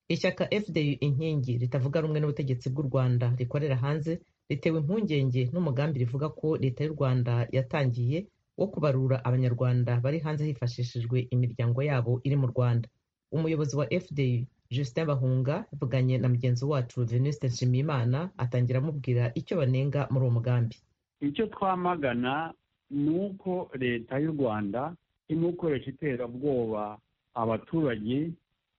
Ishyaka FDU Inkingi ritavuga rumwe n'ubutegetsi bw'u Rwanda rikorera hanze ritewe impungenge n'umugambi rivuga ko Leta y'u Rwanda yatangiye wo kubarura Abanyarwanda bari hanze hifashishijwe imiryango yabo iri mu Rwanda. Umuyobozi wa FDU Justin Bahunga yavuganye na mugenzi wacu Venuste Nshimiyimana atangira amubwira icyo banenga muri uwo mugambi. Icyo twamagana ni uko Leta y'u Rwanda irimo gukoresha iterabwoba abaturage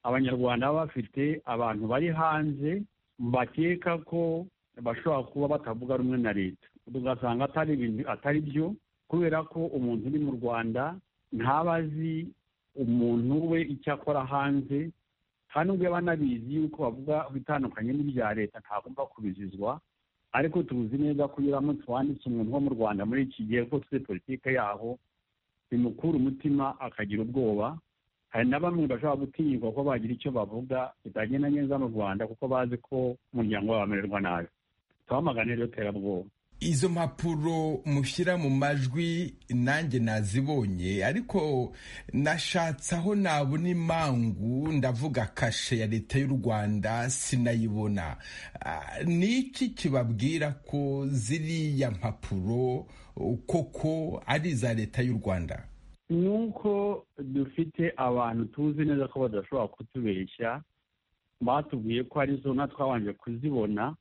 abanyarwanda baba bafite abantu bari hanze bakeka ko bashobora kuba batavuga rumwe na leta tugasanga atari ibintu atari byo kubera ko umuntu uri mu rwanda ntaba azi umuntu we icyo akora hanze kandi n'ubwo yaba anabizi yuko bavuga bitandukanye n'ibya leta ntagomba kubizizwa ariko tuzi neza ko iyo uramutse wanditse umuntu wo mu rwanda muri iki gihe ko tuzi politiki yaho bimukura umutima akagira ubwoba hari na bamwe bashobora gutinyirwa ko bagira icyo bavuga kitagenda neza mu rwanda kuko bazi ko umuryango wabo wamererwa nabi twamagane rero terabwoba izo mpapuro mushyira mu majwi nanjye nazibonye ariko nashatse aho nabona imangu ndavuga kashe ya leta y'u rwanda sinayibona ni iki kibabwira ko ziriya mpapuro koko ari iza leta y'u rwanda ni uko dufite abantu tuzi neza ko badashobora kutubeshya batubwiye ko ari zo twabanje kuzibona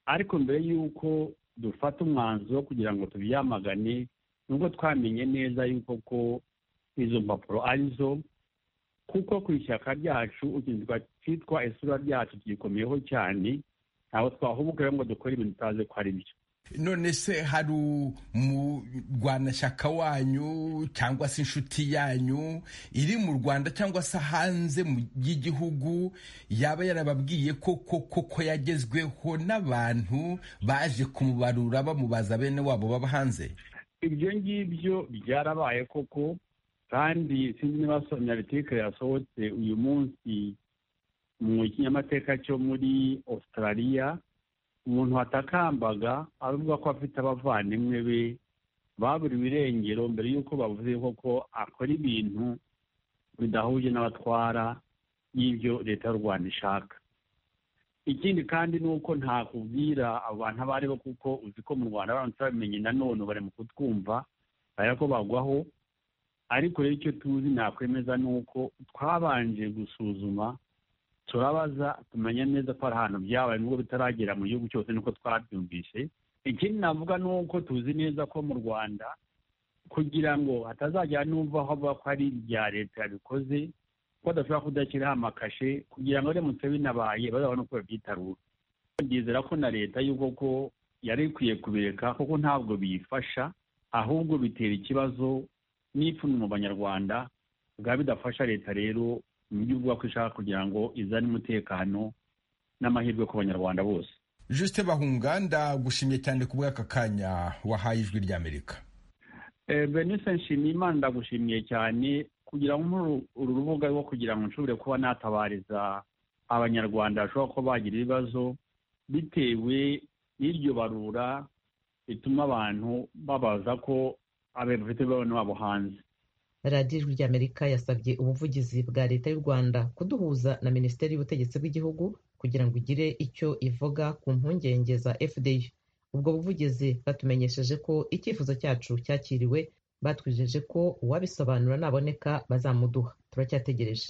ariko mbere y'uko dufata umwanzuro kugira ngo tubyamagane nubwo twamenye neza yuko ko izo mpapuro ari zo kuko ku ishyaka ryacu ukinzwa cyitwa isura ryacu kiyikomeyeho cyane ntabwo twahubukira ngo dukore ibintu tutazi ko ari byo none se hari umurwanashyaka wanyu cyangwa se inshuti yanyu iri mu rwanda cyangwa se hanze y'igihugu yaba yarababwiye ko koko yagezweho n'abantu baje kumubarura bamubaza bene wabo baba hanze ibyo ngibyo byarabaye koko kandi sinzi niba sonaritikare yasohotse uyu munsi mu kinyamateka cyo muri australia umuntu watakambaga avuga ko afite abavandimwe be baburiwe irengero mbere y'uko bavuze koko akora ibintu bidahuje n'abatwara y'ibyo leta y'u rwanda ishaka ikindi kandi ni uko ntakubwira abantu abo ari bo kuko uzi ko mu rwanda baramutse babimenye nanone bari mu kutwumva bareba ko bagwaho ariko rero icyo tuzi nakwemeza ni uko twabanje gusuzuma turabaza tumenya neza ko hari ahantu byabaye nubwo bitaragera mu gihugu cyose nuko twabyumvise ikindi navuga ni uko tuzi neza ko mu rwanda kugira ngo hatazagira n'umva aho avuga ko ari ibya leta yabikoze ko badashobora kudashyiraho amakashe kugira ngo biramutse binabaye bazabone uko babyitarura byizera ko na leta y'uko ko yari ikwiye kubireka kuko ntabwo biyifasha ahubwo bitera ikibazo n'ipfunwe mu banyarwanda bwaba bidafasha leta rero uburyo bwo ishaka kugira ngo izane umutekano n'amahirwe ku banyarwanda bose Juste bahunga ndagushimye cyane ku bw'aka kanya wahaye ijwi ry'amerika benise nshimiyimana ndagushimiye cyane kugira ngo uru rubuga rwo kugira ngo nshobore kuba natabariza abanyarwanda bashobora kuba bagira ibibazo bitewe n'iryo barura rituma abantu babaza ko abafite bafite babo hanze radiyo ijwi ry'amerika yasabye ubuvugizi bwa leta y'u rwanda kuduhuza na minisiteri y'ubutegetsi bw'igihugu kugira ngo igire icyo ivuga ku mpungenge za fda ubwo buvugizi bwatumenyesheje ko icyifuzo cyacu cyakiriwe batwijeje ko uwabisobanura naboneka bazamuduha turacyategereje